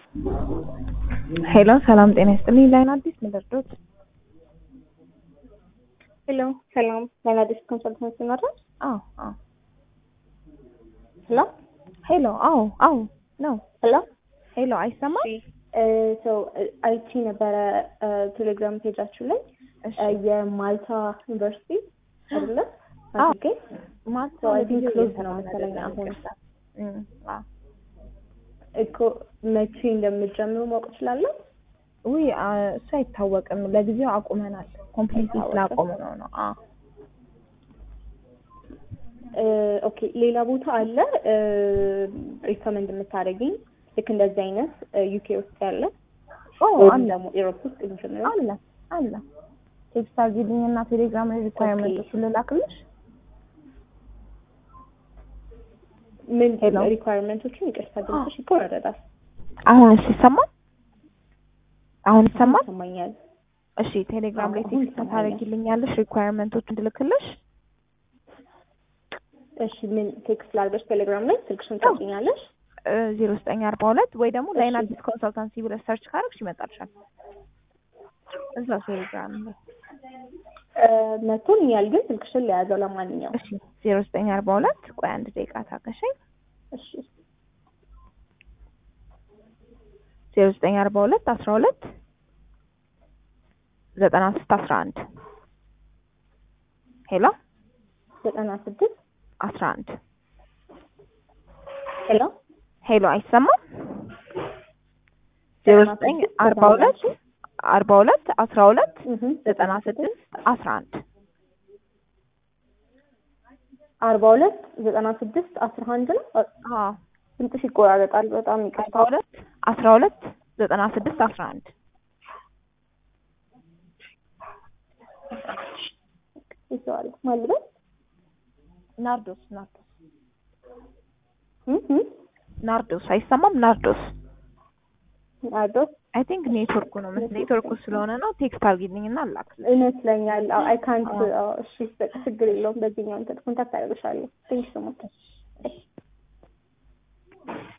ሄሎ ሰላም ጤና ይስጥልኝ። ላይን አዲስ ምድርዶት ሄሎ ሰላም ላይን አዲስ ኮንሰልታንሲ ነው አዎ አዎ ሄሎ ሄሎ አዎ አዎ ነው ሄሎ ሄሎ አይሰማም? ሰው አይቺ ነበረ ቴሌግራም ፔጃችሁ ላይ እሺ የማልታ ዩኒቨርሲቲ አይደለ? አዎ። አድርጌ ማታ ሰው አይ ቲንክ ለጊዜው ክሎዝ ነው መሰለኝ አሁን እም፣ አዎ። እኮ መቼ እንደምትጀምሩ ማወቅ እችላለሁ? ውይ አ፣ እሱ አይታወቅም። ለጊዜው አቁመናል። ኮምፕሊት አይታወቅም። ስላቆሙ ነው ነው። አዎ እ፣ ኦኬ ሌላ ቦታ አለ ሪከመንድ የምታደርጊኝ ልክ እንደዚህ አይነት ዩኬ ውስጥ ያለ ኦ ወይም አለ ደግሞ ኢሮፕ ውስጥ ኢንጂነር አለ አለ። ቴክስት አድርጊልኝ እና ቴሌግራም ላይ ሪኳየርመንቶቹን ልላክልሽ። ምን ሄሎ። ሪኳየርመንቶችን ይቅርታ ድምፅሽ ይቆራረጣል አሁን እሺ ይሰማል? አሁን ይሰማል? ይሰማኛል እሺ ቴሌግራም ላይ አሁን ቴክስት ይሰማኛል። ታደርጊልኛለሽ ሪኳየርመንቶቹን እንድልክልሽ። እሺ ምን ቴክስት ላድርግሽ ቴሌግራም ላይ ስልክሽን ታውቂኛለሽ ዜሮ ዘጠኝ አርባ ሁለት ወይ ደግሞ ላይን እሺ። አዲስ ኮንሰልታንሲ ብለሽ ሰርች ካደረግሽ ይመጣልሻል። እዛ ቴሌግራም ላይ መቶኛል ግን ስልክሽን ለያዘው ለማንኛውም እሺ ዜሮ ዘጠኝ አርባ ሁለት ቆይ አንድ ደቂቃ ታገሸኝ። እሺ ዜሮ ዘጠኝ አርባ ሁለት አስራ ሁለት ዘጠና ስድስት አስራ አንድ ሄሎ ዘጠና ስድስት አስራ አንድ ሄሎ ሄሎ አይሰማም? ዜሮ ዘጠኝ አርባ ሁለት አርባ ሁለት አስራ ሁለት ዘጠና ስድስት አስራ አንድ አርባ ሁለት ዘጠና ስድስት አስራ አንድ ነው አዎ ድምፅሽ ይቆራረጣል በጣም አርባ ይቅርታ ሁለት አስራ ሁለት ዘጠና ስድስት አስራ አንድ ይዘዋል ማልበት ናርዶስ ናርዶስ እም እም ናርዶስ አይሰማም? ናርዶስ አዶስ አይ ቲንክ ኔትወርኩ ነው መሰለኝ። ኔትወርኩ ስለሆነ ነው። ቴክስት አድርጊልኝና አላክልሽ። ይመስለኛል አይ ካንት አዎ። እሺ በቃ ችግር የለውም በዚህኛው እንትን ኮንታክት አደርግሻለሁ ቴንክ ሶ ማች